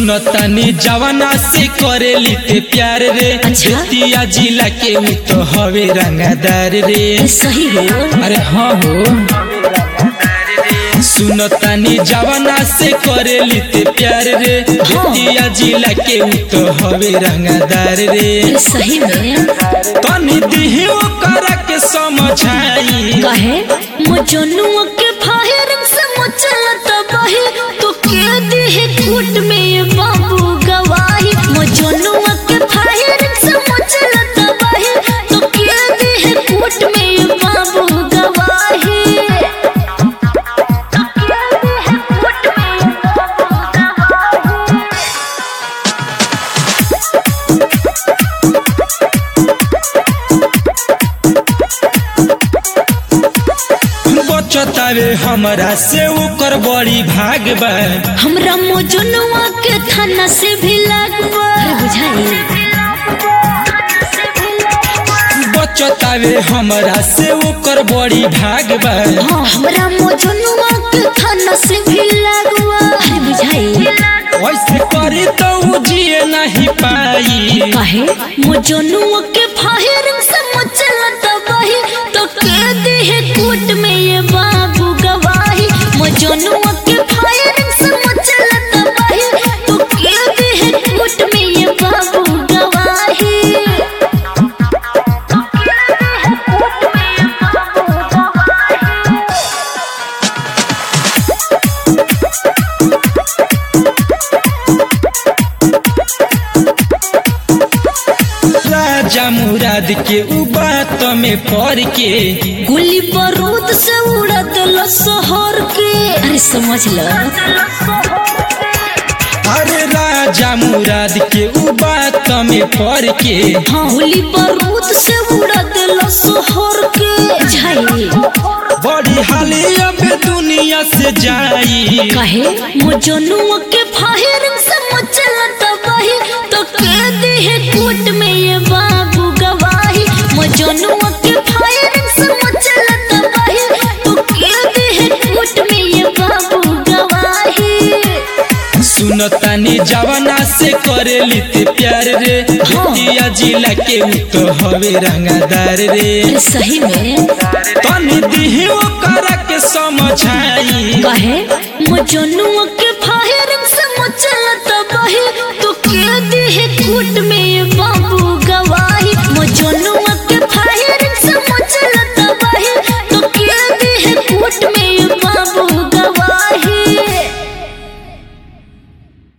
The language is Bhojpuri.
सुनतानी जवाना से करेली ते प्यार रे अच्छा? बेतिया जिला के उ तो हवे रंगादार रे सही हो अरे हाँ हो सुनतानी जवाना से करेली ते प्यार रे बेतिया जिला के उ तो हवे रंगादार रे सही में तनी दिही ओकरा के समझाई कहे मजनुआ के फायरिंग से मचलत बही तो के दिहे कूट में ये बाबू गवाही मजनुआ के फायरिंग से मचलत बही तो के दिहे कूट में ये बाबू गवाही तो के दिहे कूट में ये बाबू गवाही बचतावे हमरा से ओकर बड़ी भाग बा हमरा मजनुआ के थाना से भी लगवा बुझाई बचतावे हमरा से ओकर बड़ी भाग बा हाँ, हमरा मजनुआ के थाना से भी लगवा अरे बुझाई वैसे करी तो उ जिए नहीं पाई काहे मजनुआ के फायरिंग से मचलत बही तो के दिहे कूट में ये बाबू गवाही मजनुआ के फायरिंग से मचलत बही तो के दिहे कूट में ये बाबू गवाही तो के दिहे कूट में ये बाबू गवाही राजा मुराद के उ बात में पड़ के गोली बारूद से उड़ा दिल शहर के अरे समझ ल अरे राजा मुराद के उ बात में पड़ के हाँ गोली बारूद से उड़ा दिल शहर के झाई बड़ी हाली अब दुनिया से जाई कहे मजनुआ के फायरिंग से मचलत बही तो के दिहे कूट में ये बाबू गवाही मजनुआ के फायरिंग से मचलत बही तो के दिहे कूट में ये बाबू गवाही सुनतानी जवाना से करेली ते प्यार रे बेतिया जिला के उ तो हवे रंगादार रे सही में तनी दिही ओकरा के समझाई कहे मजनुआ के फायरिंग से मचलत बही तो के दिहे कूट में ये बाबू